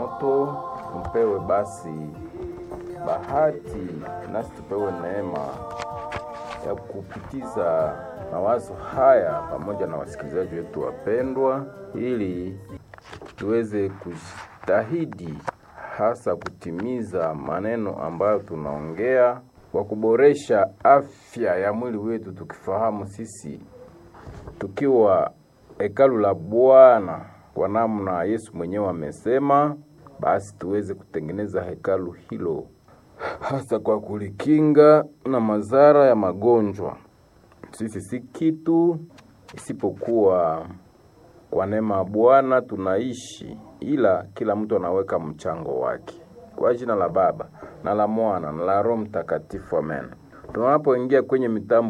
changamoto, tupewe basi bahati nasi tupewe neema ya kupitiza mawazo haya pamoja na wasikilizaji wetu wapendwa, ili tuweze kujitahidi hasa kutimiza maneno ambayo tunaongea kwa kuboresha afya ya mwili wetu, tukifahamu sisi tukiwa hekalu la Bwana kwa namna Yesu mwenyewe amesema, basi tuweze kutengeneza hekalu hilo hasa kwa kulikinga na madhara ya magonjwa. Sisi si kitu isipokuwa kwa neema ya Bwana tunaishi, ila kila mtu anaweka mchango wake. Kwa jina la Baba na la Mwana na la Roho Mtakatifu, amen. Tunapoingia kwenye mitambo